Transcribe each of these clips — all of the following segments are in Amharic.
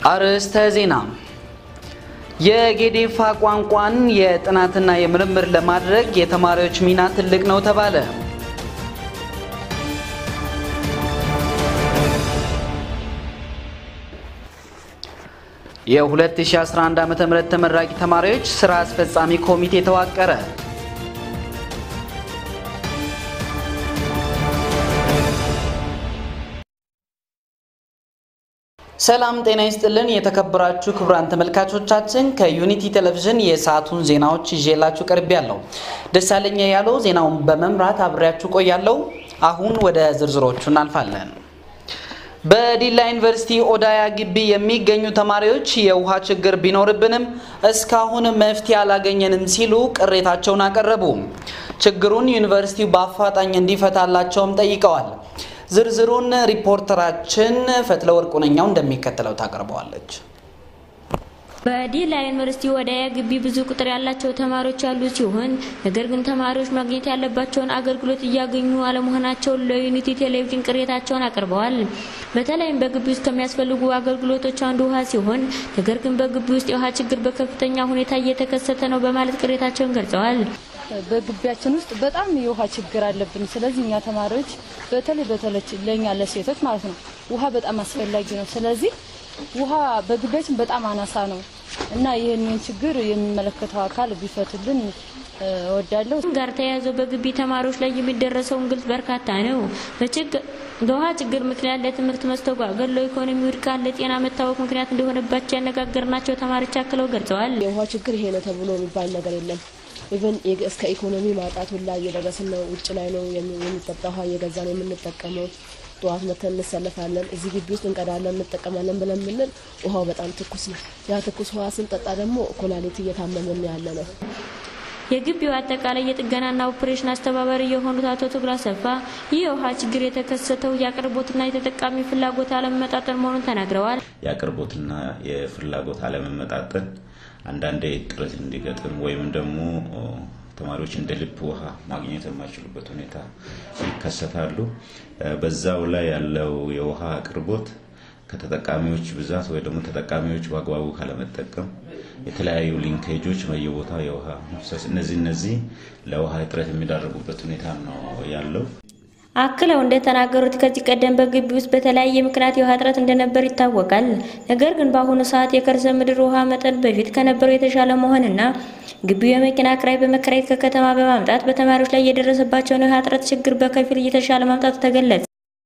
አርዕስተ ዜና የጌዴፋ ቋንቋን የጥናትና የምርምር ለማድረግ የተማሪዎች ሚና ትልቅ ነው ተባለ። የ2011 ዓ.ም ተመራቂ ተማሪዎች ስራ አስፈጻሚ ኮሚቴ ተዋቀረ። ሰላም ጤና ይስጥልን። የተከበራችሁ ክቡራን ተመልካቾቻችን ከዩኒቲ ቴሌቪዥን የሰዓቱን ዜናዎች ይዤላችሁ ቀርብ ያለው ደሳለኛ ያለው ዜናውን በመምራት አብሬያችሁ ቆያለሁ። አሁን ወደ ዝርዝሮቹ እናልፋለን። በዲላ ዩኒቨርሲቲ ኦዳያ ግቢ የሚገኙ ተማሪዎች የውሃ ችግር ቢኖርብንም እስካሁን መፍትሄ አላገኘንም ሲሉ ቅሬታቸውን አቀረቡ። ችግሩን ዩኒቨርሲቲው በአፋጣኝ እንዲፈታላቸውም ጠይቀዋል። ዝርዝሩን ሪፖርተራችን ፈትለ ወርቁ ነኛው እንደሚከተለው ታቀርበዋለች። በዲላ ዩኒቨርሲቲ ወዳያ ግቢ ብዙ ቁጥር ያላቸው ተማሪዎች ያሉ ሲሆን ነገር ግን ተማሪዎች ማግኘት ያለባቸውን አገልግሎት እያገኙ አለመሆናቸውን ለዩኒቲ ቴሌቪዥን ቅሬታቸውን አቅርበዋል። በተለይም በግቢ ውስጥ ከሚያስፈልጉ አገልግሎቶች አንዱ ውሃ ሲሆን ነገር ግን በግቢ ውስጥ የውሃ ችግር በከፍተኛ ሁኔታ እየተከሰተ ነው በማለት ቅሬታቸውን ገልጸዋል። በግቢያችን ውስጥ በጣም የውሃ ችግር አለብን። ስለዚህ እኛ ተማሪዎች በተለይ በተለይ ለእኛ ለሴቶች ማለት ነው ውሃ በጣም አስፈላጊ ነው። ስለዚህ ውሃ በግቢያችን በጣም አናሳ ነው እና ይህንን ችግር የሚመለከተው አካል ቢፈቱልን እወዳለሁ። ጋር ተያይዞ በግቢ ተማሪዎች ላይ የሚደረሰው እንግልት በርካታ ነው። በውሃ ችግር ምክንያት ለትምህርት መስተጓገል፣ ለኢኮኖሚ ውድቀት፣ ለጤና መታወክ ምክንያት እንደሆነባቸው ያነጋገርናቸው ተማሪዎች አክለው ገልጸዋል። የውሃ ችግር ይሄ ነው ተብሎ የሚባል ነገር የለም። ኢቨን እስከ ኢኮኖሚ ማጣት ሁላ እየደረስን ነው። ውጭ ላይ ነው የሚጠጣ ውሃ እየገዛ ነው የምንጠቀመው። ጠዋት መተን እንሰለፋለን፣ እዚህ ግቢ ውስጥ እንቀዳለን፣ እንጠቀማለን ብለን የምንል ውሃው በጣም ትኩስ ነው። ያ ትኩስ ውሃ ስንጠጣ ደግሞ ኮላሊት እየታመምን ያለ ነው። የግቢው አጠቃላይ የጥገናና ኦፕሬሽን አስተባባሪ የሆኑት አቶ ትግራ ሰፋ ይህ የውሃ ችግር የተከሰተው የአቅርቦትና የተጠቃሚ ፍላጎት አለመመጣጠን መሆኑን ተናግረዋል። የአቅርቦትና የፍላጎት አለመመጣጠን አንዳንዴ ጥረት እንዲገጥም ወይም ደግሞ ተማሪዎች እንደ ልብ ውሃ ማግኘት የማይችሉበት ሁኔታ ይከሰታሉ። በዛው ላይ ያለው የውሃ አቅርቦት ከተጠቃሚዎች ብዛት ወይ ደግሞ ተጠቃሚዎች በአግባቡ ካለመጠቀም የተለያዩ ሊንኬጆች በየቦታው የውሃ መፍሰስ እነዚህ እነዚህ ለውሃ እጥረት የሚዳረጉበት ሁኔታ ነው ያለው። አክለው እንደተናገሩት ከዚህ ቀደም በግቢ ውስጥ በተለያየ ምክንያት የውሃ እጥረት እንደነበር ይታወቃል። ነገር ግን በአሁኑ ሰዓት የከርሰ ምድር ውሃ መጠን በፊት ከነበረው የተሻለ መሆንና ግቢው የመኪና ክራይ በመከራየት ከከተማ በማምጣት በተማሪዎች ላይ የደረሰባቸውን የውሃ እጥረት ችግር በከፊል እየተሻለ ማምጣቱ ተገለጸ።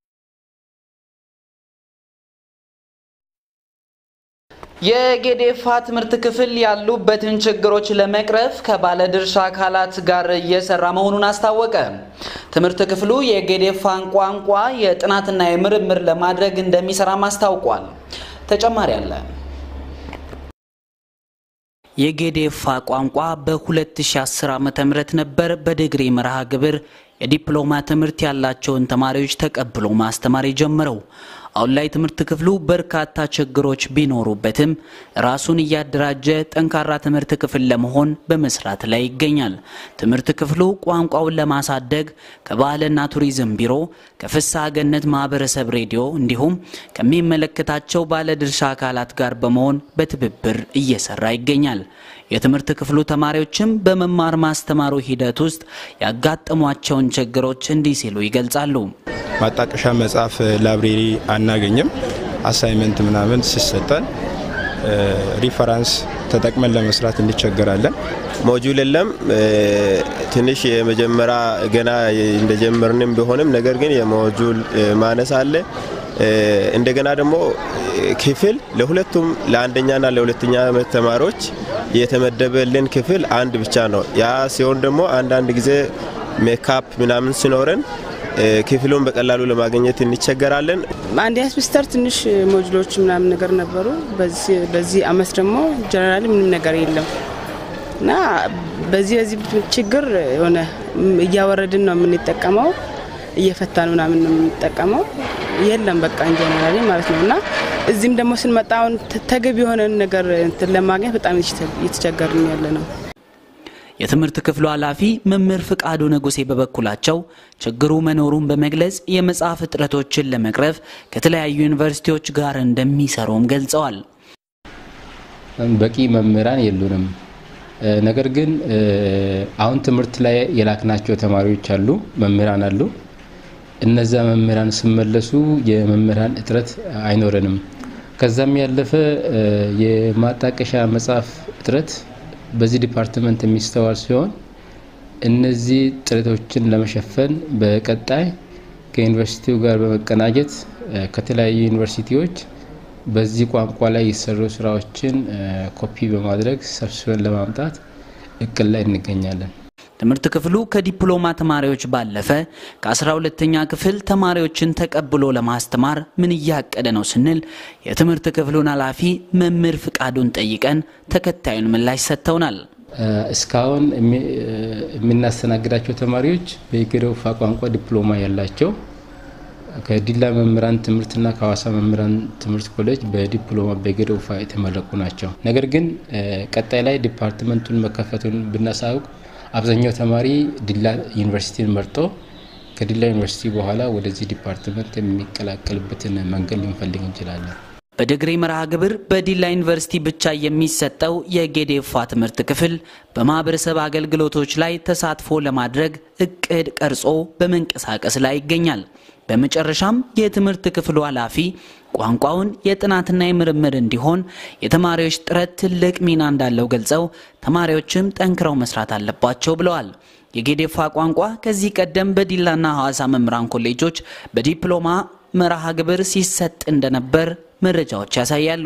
የጌዴፋ ትምህርት ክፍል ያሉበትን ችግሮች ለመቅረፍ ከባለድርሻ አካላት ጋር እየሰራ መሆኑን አስታወቀ። ትምህርት ክፍሉ የጌዴፋን ቋንቋ የጥናትና የምርምር ለማድረግ እንደሚሰራም አስታውቋል። ተጨማሪ አለ። የጌዴፋ ቋንቋ በ2010 ዓ.ም ነበር በዲግሪ መርሃ ግብር የዲፕሎማ ትምህርት ያላቸውን ተማሪዎች ተቀብሎ ማስተማር የጀመረው። አሁን ላይ ትምህርት ክፍሉ በርካታ ችግሮች ቢኖሩበትም ራሱን እያደራጀ ጠንካራ ትምህርት ክፍል ለመሆን በመስራት ላይ ይገኛል። ትምህርት ክፍሉ ቋንቋውን ለማሳደግ ከባህልና ቱሪዝም ቢሮ፣ ከፍስሐ ገነት ማህበረሰብ ሬዲዮ እንዲሁም ከሚመለከታቸው ባለድርሻ አካላት ጋር በመሆን በትብብር እየሰራ ይገኛል። የትምህርት ክፍሉ ተማሪዎችም በመማር ማስተማሩ ሂደት ውስጥ ያጋጠሟቸውን ችግሮች እንዲህ ሲሉ ይገልጻሉ። ማጣቀሻ መጽሐፍ ላይብሬሪ አናገኝም። አሳይመንት ምናምን ሲሰጠን ሪፈራንስ ተጠቅመን ለመስራት እንቸገራለን። ሞጁል የለም። ትንሽ የመጀመሪያ ገና እንደጀመርንም ቢሆንም ነገር ግን የሞጁል ማነስ አለ። እንደገና ደግሞ ክፍል ለሁለቱም ለአንደኛና ለሁለተኛ ዓመት ተማሪዎች የተመደበልን ክፍል አንድ ብቻ ነው። ያ ሲሆን ደግሞ አንዳንድ ጊዜ ሜካፕ ምናምን ሲኖረን ክፍሉን በቀላሉ ለማግኘት እንቸገራለን። አንደኛ ሴሚስተር ትንሽ ሞጁሎች ምናምን ነገር ነበሩ። በዚህ አመት ደግሞ ጀነራሊ ምንም ነገር የለም እና በዚህ በዚህ ችግር የሆነ እያወረድን ነው የምንጠቀመው እየፈታን ምናምን ነው የምንጠቀመው የለም በቃ ጀነራሊ ማለት ነው እና እዚህም ደግሞ ስንመጣ አሁን ተገቢ የሆነ ነገር ለማግኘት በጣም እየተቸገርን ያለ ነው። የትምህርት ክፍሉ ኃላፊ መምህር ፍቃዱ ንጉሴ በበኩላቸው ችግሩ መኖሩን በመግለጽ የመጽሐፍ እጥረቶችን ለመቅረፍ ከተለያዩ ዩኒቨርሲቲዎች ጋር እንደሚሰሩም ገልጸዋል። በቂ መምህራን የሉንም። ነገር ግን አሁን ትምህርት ላይ የላክናቸው ተማሪዎች አሉ፣ መምህራን አሉ። እነዛ መምህራን ሲመለሱ የመምህራን እጥረት አይኖረንም። ከዛም ያለፈ የማጣቀሻ መጽሐፍ እጥረት በዚህ ዲፓርትመንት የሚስተዋል ሲሆን እነዚህ ጥረቶችን ለመሸፈን በቀጣይ ከዩኒቨርሲቲው ጋር በመቀናጀት ከተለያዩ ዩኒቨርሲቲዎች በዚህ ቋንቋ ላይ የሰሩ ስራዎችን ኮፒ በማድረግ ሰብስበን ለማምጣት እቅድ ላይ እንገኛለን። ትምህርት ክፍሉ ከዲፕሎማ ተማሪዎች ባለፈ ከ12ተኛ ክፍል ተማሪዎችን ተቀብሎ ለማስተማር ምን እያቀደ ነው ስንል የትምህርት ክፍሉን ኃላፊ መምህር ፍቃዱን ጠይቀን ተከታዩን ምላሽ ሰጥተውናል። እስካሁን የምናስተናግዳቸው ተማሪዎች በኢገዶፋ ቋንቋ ዲፕሎማ ያላቸው ከዲላ መምህራን ትምህርትና ከሀዋሳ መምህራን ትምህርት ኮሌጅ በዲፕሎማ በኢገዶፋ የተመረቁ ናቸው። ነገር ግን ቀጣይ ላይ ዲፓርትመንቱን መከፈቱን ብናሳውቅ አብዛኛው ተማሪ ዲላ ዩኒቨርሲቲን መርጦ ከዲላ ዩኒቨርሲቲ በኋላ ወደዚህ ዲፓርትመንት የሚቀላቀልበትን መንገድ ልንፈልግ እንችላለን። በዲግሪ መርሃ ግብር በዲላ ዩኒቨርሲቲ ብቻ የሚሰጠው የጌዴፋ ትምህርት ክፍል በማህበረሰብ አገልግሎቶች ላይ ተሳትፎ ለማድረግ እቅድ ቀርጾ በመንቀሳቀስ ላይ ይገኛል። በመጨረሻም የትምህርት ክፍሉ ኃላፊ ቋንቋውን የጥናትና የምርምር እንዲሆን የተማሪዎች ጥረት ትልቅ ሚና እንዳለው ገልጸው ተማሪዎችም ጠንክረው መስራት አለባቸው ብለዋል። የጌዴፋ ቋንቋ ከዚህ ቀደም በዲላና ሐዋሳ መምህራን ኮሌጆች በዲፕሎማ መርሃ ግብር ሲሰጥ እንደነበር መረጃዎች ያሳያሉ።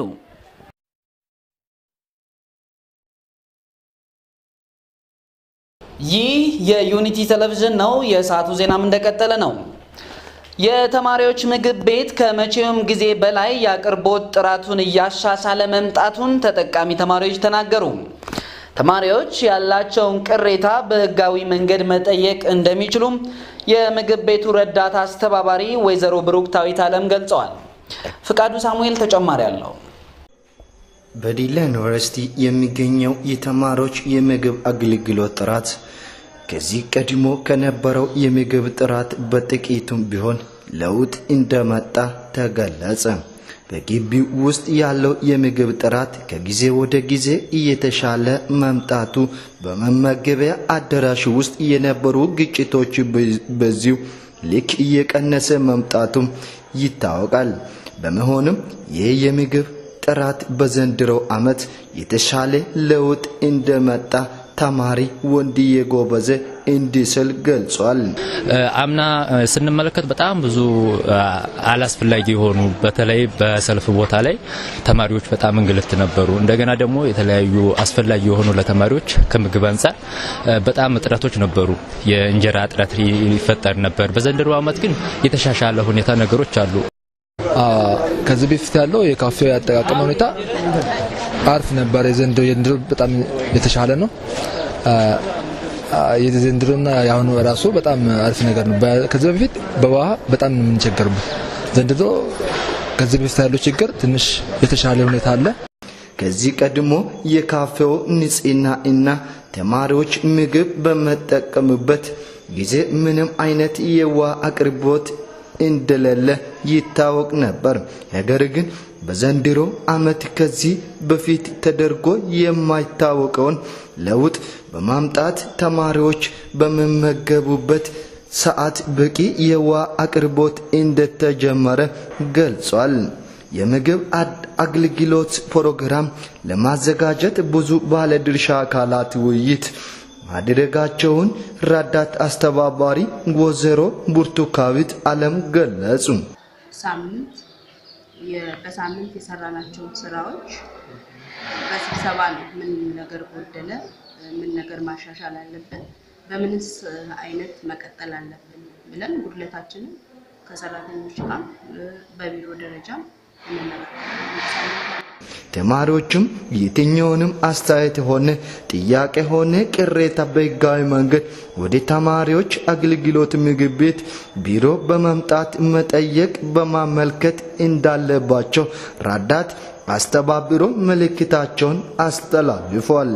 ይህ የዩኒቲ ቴሌቪዥን ነው። የሰዓቱ ዜናም እንደቀጠለ ነው። የተማሪዎች ምግብ ቤት ከመቼውም ጊዜ በላይ የአቅርቦት ጥራቱን እያሻሻለ መምጣቱን ተጠቃሚ ተማሪዎች ተናገሩ። ተማሪዎች ያላቸውን ቅሬታ በሕጋዊ መንገድ መጠየቅ እንደሚችሉም የምግብ ቤቱ ረዳት አስተባባሪ ወይዘሮ ብሩክታዊት አለም ገልጸዋል። ፍቃዱ ሳሙኤል ተጨማሪ አለው። በዲላ ዩኒቨርሲቲ የሚገኘው የተማሪዎች የምግብ አገልግሎት ጥራት ከዚህ ቀድሞ ከነበረው የምግብ ጥራት በጥቂቱም ቢሆን ለውጥ እንደመጣ ተገለጸ። በግቢው ውስጥ ያለው የምግብ ጥራት ከጊዜ ወደ ጊዜ እየተሻለ መምጣቱ፣ በመመገቢያ አዳራሽ ውስጥ የነበሩ ግጭቶች በዚሁ ልክ እየቀነሰ መምጣቱም ይታወቃል። በመሆኑም ይህ የምግብ ጥራት በዘንድሮው ዓመት የተሻለ ለውጥ እንደመጣ ተማሪ ወንድዬ ጎበዘ እንዲህ ስል ገልጿል። አምና ስንመለከት በጣም ብዙ አላስፈላጊ የሆኑ በተለይ በሰልፍ ቦታ ላይ ተማሪዎች በጣም እንግልት ነበሩ። እንደገና ደግሞ የተለያዩ አስፈላጊ የሆኑ ለተማሪዎች ከምግብ አንጻር በጣም እጥረቶች ነበሩ። የእንጀራ እጥረት ይፈጠር ነበር። በዘንድሮ ዓመት ግን የተሻሻለ ሁኔታ ነገሮች አሉ። ከዚህ በፊት ያለው የካፌ አጠቃቀም ሁኔታ አሪፍ ነበር። የዘንድሮ የዘንድሮ በጣም የተሻለ ነው። የዘንድሮና የአሁኑ ራሱ በጣም አሪፍ ነገር ነው። ከዚህ በፊት በውሃ በጣም ነው የምንቸገርበት። ዘንድሮ ከዚህ በፊት ያለው ችግር ትንሽ የተሻለ ሁኔታ አለ። ከዚህ ቀድሞ የካፌው ንጽህና እና ተማሪዎች ምግብ በመጠቀምበት ጊዜ ምንም አይነት የውሃ አቅርቦት እንደሌለ ይታወቅ ነበር። ነገር ግን በዘንድሮ ዓመት ከዚህ በፊት ተደርጎ የማይታወቀውን ለውጥ በማምጣት ተማሪዎች በሚመገቡበት ሰዓት በቂ የውሃ አቅርቦት እንደተጀመረ ገልጿል። የምግብ አገልግሎት ፕሮግራም ለማዘጋጀት ብዙ ባለድርሻ አካላት ውይይት ማድረጋቸውን ረዳት አስተባባሪ ወይዘሮ ብርቱካዊት አለም ገለጹ። ሳምንት በሳምንት የሰራናቸውን ስራዎች በስብሰባ ነው። ምን ነገር ጎደለ፣ ምን ነገር ማሻሻል አለብን፣ በምንስ አይነት መቀጠል አለብን ብለን ጉድለታችንን ከሰራተኞች ጋር በቢሮ ደረጃ ተማሪዎችም የትኛውንም አስተያየት ሆነ ጥያቄ ሆነ ቅሬታ በህጋዊ መንገድ ወደ ተማሪዎች አገልግሎት ምግብ ቤት ቢሮ በመምጣት መጠየቅ በማመልከት እንዳለባቸው ረዳት አስተባብሮ መልእክታቸውን አስተላልፏል።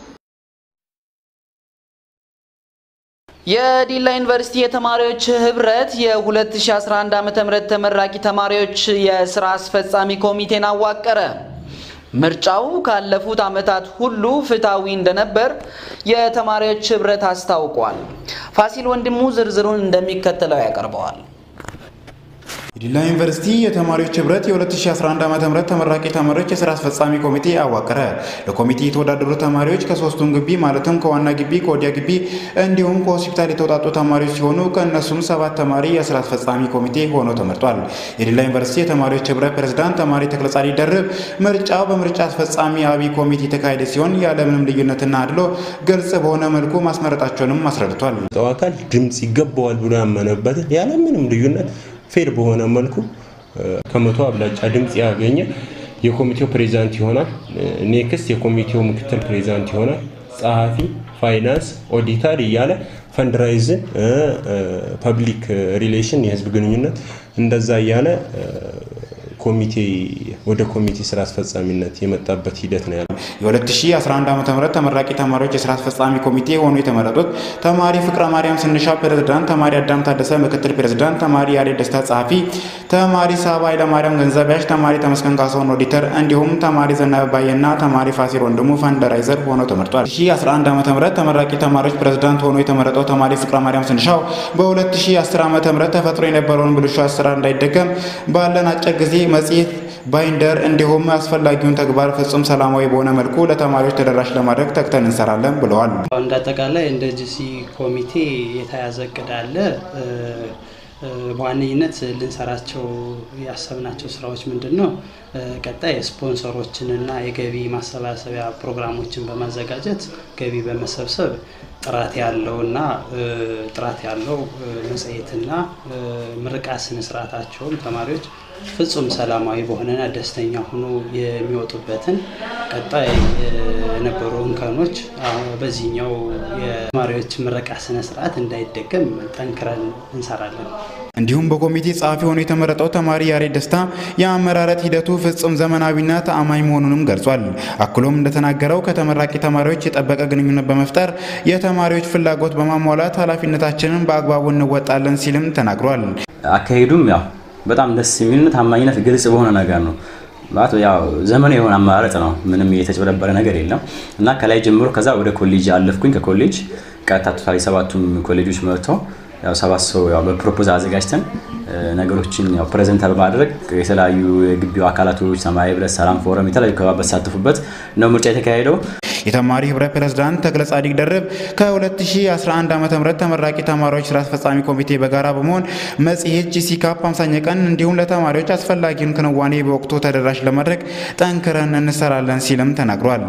የዲላ ዩኒቨርሲቲ የተማሪዎች ህብረት የ2011 ዓ.ም ተመራቂ ተማሪዎች የስራ አስፈጻሚ ኮሚቴን አዋቀረ። ምርጫው ካለፉት ዓመታት ሁሉ ፍትሐዊ እንደነበር የተማሪዎች ህብረት አስታውቋል። ፋሲል ወንድሙ ዝርዝሩን እንደሚከተለው ያቀርበዋል። የዲላ ዩኒቨርሲቲ የተማሪዎች ህብረት የ2011 ዓ ም ተመራቂ ተማሪዎች የስራ አስፈጻሚ ኮሚቴ አዋቀረ። ለኮሚቴ የተወዳደሩ ተማሪዎች ከሶስቱም ግቢ ማለትም ከዋና ግቢ፣ ከወዲያ ግቢ እንዲሁም ከሆስፒታል የተውጣጡ ተማሪዎች ሲሆኑ ከእነሱም ሰባት ተማሪ የስራ አስፈጻሚ ኮሚቴ ሆኖ ተመርጧል። የዲላ ዩኒቨርሲቲ የተማሪዎች ህብረት ፕሬዝዳንት ተማሪ ተክለጻዲ ደርብ ምርጫው በምርጫ አስፈጻሚ አብይ ኮሚቴ የተካሄደ ሲሆን ያለምንም ልዩነትና አድሎ ግልጽ በሆነ መልኩ ማስመረጣቸውንም አስረድቷል። አካል ድምፅ ይገባዋል ብሎ ያመነበትን ያለምንም ልዩነት ፌር በሆነ መልኩ ከመቶ አብላጫ ድምፅ ያገኘ የኮሚቴው ፕሬዚዳንት ይሆናል። ኔክስት የኮሚቴው ምክትል ፕሬዚዳንት ይሆናል። ጸሐፊ፣ ፋይናንስ፣ ኦዲተር እያለ ፈንድራይዝን፣ ፐብሊክ ሪሌሽን፣ የህዝብ ግንኙነት እንደዛ እያለ ኮሚቴ ወደ ኮሚቴ ስራ አስፈጻሚነት የመጣበት ሂደት ነው ያለው። የ2011 ዓ ም ተመራቂ ተማሪዎች የስራ አስፈጻሚ ኮሚቴ ሆኖ የተመረጡት ተማሪ ፍቅረ ማርያም ስንሻ ፕሬዝዳንት፣ ተማሪ አዳም ታደሰ ምክትል ፕሬዝዳንት፣ ተማሪ ያሬድ ደስታ ጸሐፊ፣ ተማሪ ሳባ ኃይለማርያም ገንዘቢያሽ፣ ተማሪ ተመስገን ካሳሁን ኦዲተር እንዲሁም ተማሪ ዘነበ ባየና ተማሪ ፋሲል ወንድሙ ፈንደራይዘር ሆነው ተመርጧል። 2011 ዓ ም ተመራቂ ተማሪዎች ፕሬዝዳንት ሆኖ የተመረጠው ተማሪ ፍቅረ ማርያም ስንሻው በ2010 ዓ ም ተፈጥሮ የነበረውን ብልሹ አሰራር እንዳይደገም ባለን አጭር ጊዜ መጽሔት ባይንደር እንዲሁም አስፈላጊውን ተግባር ፍጹም ሰላማዊ በሆነ መልኩ ለተማሪዎች ተደራሽ ለማድረግ ተግተን እንሰራለን ብለዋል። እንደ አጠቃላይ እንደ ጂሲ ኮሚቴ የተያዘ እቅድ አለ። በዋነኝነት ልንሰራቸው ያሰብናቸው ስራዎች ምንድን ነው? ቀጣይ ስፖንሰሮችንና የገቢ ማሰባሰቢያ ፕሮግራሞችን በማዘጋጀት ገቢ በመሰብሰብ ጥራት ያለውና ጥራት ያለው መጽሔትና ምርቃት ስነስርዓታቸውን ተማሪዎች ፍጹም ሰላማዊ በሆነና ደስተኛ ሆኖ የሚወጡበትን ቀጣይ የነበሩ እንከኖች በዚህኛው የተማሪዎች ምረቃ ስነስርዓት እንዳይደገም ጠንክረን እንሰራለን። እንዲሁም በኮሚቴ ጸሐፊ ሆኖ የተመረጠው ተማሪ ያሬድ ደስታ የአመራረት ሂደቱ ፍጹም ዘመናዊና ተአማኝ መሆኑንም ገልጿል። አክሎም እንደተናገረው ከተመራቂ ተማሪዎች የጠበቀ ግንኙነት በመፍጠር የተማሪዎች ፍላጎት በማሟላት ኃላፊነታችንን በአግባቡ እንወጣለን ሲልም ተናግሯል። አካሄዱም ያው በጣም ደስ የሚልና ታማኝነት ግልጽ በሆነ ነገር ነው። ማለት ያው ዘመኑ የሆነ አማራጭ ነው። ምንም የተጭበረበረ ነገር የለም እና ከላይ ጀምሮ ከዛ ወደ ኮሌጅ አለፍኩኝ። ከኮሌጅ ቀጥታ ቶታሊ ሰባቱም ኮሌጆች መጥተው ያው ሰባት ሰው ያው በፕሮፖዝ አዘጋጅተን ነገሮችን ያው ፕሬዘንት በማድረግ የተለያዩ የግቢው አካላቶች፣ ሰማያዊ ህብረት፣ ሰላም ፎረም የተለያዩ ከባብ በተሳተፉበት ነው ምርጫ የተካሄደው። የተማሪ ህብረት ፕሬዝዳንት ተክለ ጻዲቅ ደርብ ከ2011 ዓ ም ተመራቂ ተማሪዎች ስራ አስፈጻሚ ኮሚቴ በጋራ በመሆን መጽሔት ጂሲካፕ 50ኛ ቀን እንዲሁም ለተማሪዎች አስፈላጊውን ክንዋኔ በወቅቱ ተደራሽ ለማድረግ ጠንክረን እንሰራለን ሲልም ተናግሯል።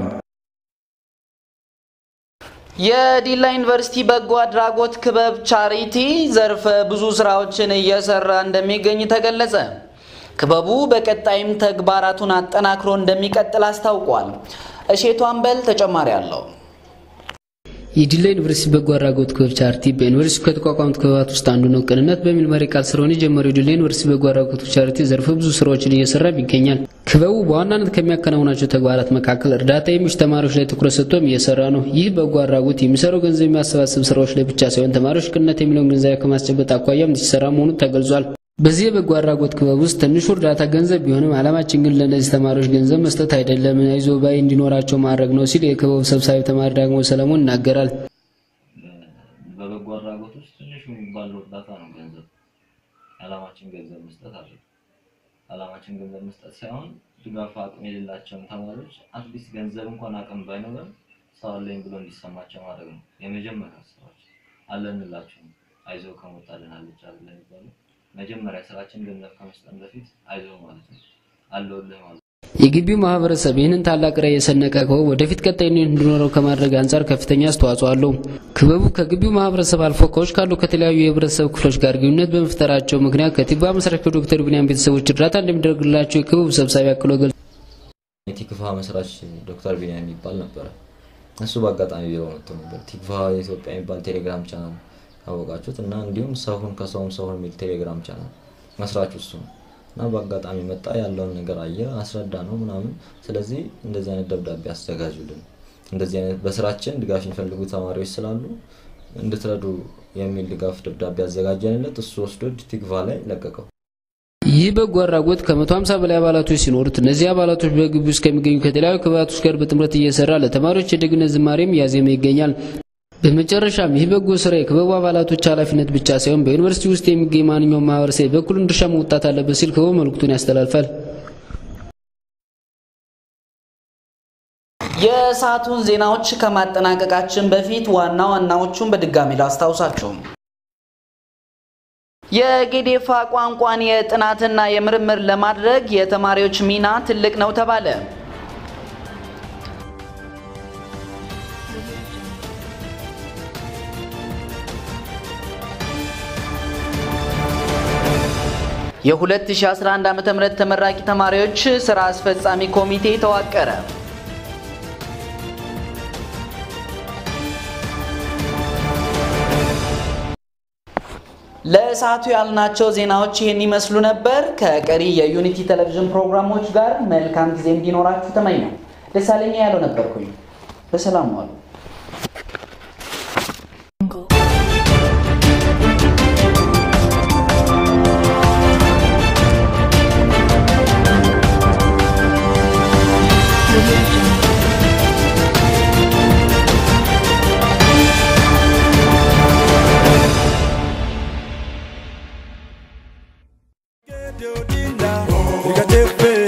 የዲላ ዩኒቨርሲቲ በጎ አድራጎት ክበብ ቻሪቲ ዘርፈ ብዙ ስራዎችን እየሰራ እንደሚገኝ ተገለጸ። ክበቡ በቀጣይም ተግባራቱን አጠናክሮ እንደሚቀጥል አስታውቋል። እሼቱ አምበል ተጨማሪ አለው። የዲላ ዩኒቨርሲቲ በጎ አድራጎት ክበብ ቻሪቲ በዩኒቨርሲቲ ከተቋቋሙት ክበባት ውስጥ አንዱ ነው። ቅንነት በሚል መሪ ቃል ስራውን የጀመረው የዲላ ዩኒቨርሲቲ በጎ አድራጎት ቻሪቲ ዘርፈ ብዙ ስራዎችን እየሰራም ይገኛል። ክበቡ በዋናነት ከሚያከናውናቸው ተግባራት መካከል እርዳታ የሚሹ ተማሪዎች ላይ ትኩረት ሰጥቶም እየሰራ ነው። ይህ በጎ አድራጎት የሚሰራው ገንዘብ የሚያሰባስብ ስራዎች ላይ ብቻ ሳይሆን ተማሪዎች ቅንነት የሚለውን ግንዛቤ ከማስጨበጥ አኳያም ሲሰራ መሆኑ ተገልጿል። በዚህ የበጎ አድራጎት ክበብ ውስጥ ትንሹ እርዳታ ገንዘብ ቢሆንም ዓላማችን ግን ለእነዚህ ተማሪዎች ገንዘብ መስጠት አይደለም፣ አይዞ ባይ እንዲኖራቸው ማድረግ ነው ሲል የክበቡ ሰብሳቢ ተማሪ ዳግሞ ሰለሞን ይናገራል። በበጎ አድራጎት ውስጥ ትንሹ የሚባለው እርዳታ ነው ገንዘብ። ዓላማችን ገንዘብ መስጠት አለ። ዓላማችን ገንዘብ መስጠት ሳይሆን ድጋፍ አቅም የሌላቸውን ተማሪዎች አትሊስት ገንዘብ እንኳን አቅም ባይኖረን ሰው አለኝ ብሎ እንዲሰማቸው ማድረግ ነው የመጀመሪያ ስራዎች። አለንላቸው አይዞ ከሞታልን አለች አለ የሚባለው መጀመሪያ ስራችን ገንዘብ ከመስጠት በፊት አይዞ ማለት ነው አለውልህ ማለት ነው። የግቢው ማህበረሰብ ይህንን ታላቅ ራዕይ የሰነቀ ክበብ ወደፊት ቀጣይነት እንዲኖረው ከማድረግ አንጻር ከፍተኛ አስተዋጽኦ አለው። ክበቡ ከግቢው ማህበረሰብ አልፎ ከውጭ ካሉ ከተለያዩ የህብረተሰብ ክፍሎች ጋር ግንኙነት በመፍጠራቸው ምክንያት ከቲክቫ መስራች ከዶክተር ቢንያም ቤተሰቦች እርዳታ እንደሚደረግላቸው የክበቡ ሰብሳቢ አክሎ ገልጿል። የቲክቫ መስራች ዶክተር ቢንያም የሚባል ነበረ። እሱ በአጋጣሚ ቢሮ መጥቶ ነበር። ቲክቫ የኢትዮጵያ የሚባል ቴሌግራም ቻናል ካወቃችሁት እና እንዲሁም ሰውን ከሰውም ሰውን የሚል ቴሌግራም ቻናል መስራች እሱ ነው እና በአጋጣሚ መጣ ያለውን ነገር አየ፣ አስረዳ ነው ምናምን። ስለዚህ እንደዚህ አይነት ደብዳቤ አዘጋጁልን፣ እንደዚህ አይነት በስራችን ድጋፍ የሚፈልጉ ተማሪዎች ስላሉ እንድትረዱ የሚል ድጋፍ ደብዳቤ አዘጋጀንለት። እሱ ወስዶ ቲክቫ ላይ ለቀቀው። ይህ በጎ አድራጎት ከ150 በላይ አባላቶች ሲኖሩት እነዚህ አባላቶች በግቢ ውስጥ ከሚገኙ ከተለያዩ ክበባቶች ጋር በጥምረት እየሰራ ለተማሪዎች የደግነት ዝማሬም እያዜመ ይገኛል። በመጨረሻም ይህ በጎ ስራ የክበቡ አባላቶች ኃላፊነት ብቻ ሳይሆን በዩኒቨርሲቲ ውስጥ የሚገኝ ማንኛውም ማህበረሰብ የበኩሉን ድርሻ መውጣት አለበት ሲል ክበቡ መልእክቱን ያስተላልፋል። የሰዓቱን ዜናዎች ከማጠናቀቃችን በፊት ዋና ዋናዎቹን በድጋሚ ላስታውሳችሁ። የጌዴፋ ቋንቋን የጥናትና የምርምር ለማድረግ የተማሪዎች ሚና ትልቅ ነው ተባለ። የ2011 ዓ.ም ተመራቂ ተማሪዎች ስራ አስፈጻሚ ኮሚቴ ተዋቀረ። ለሰዓቱ ያልናቸው ዜናዎች ይህን ይመስሉ ነበር። ከቀሪ የዩኒቲ ቴሌቪዥን ፕሮግራሞች ጋር መልካም ጊዜ እንዲኖራችሁ ተመኘው። ደሳለኛ ያለው ነበርኩኝ። በሰላም ዋሉ። Ricateffe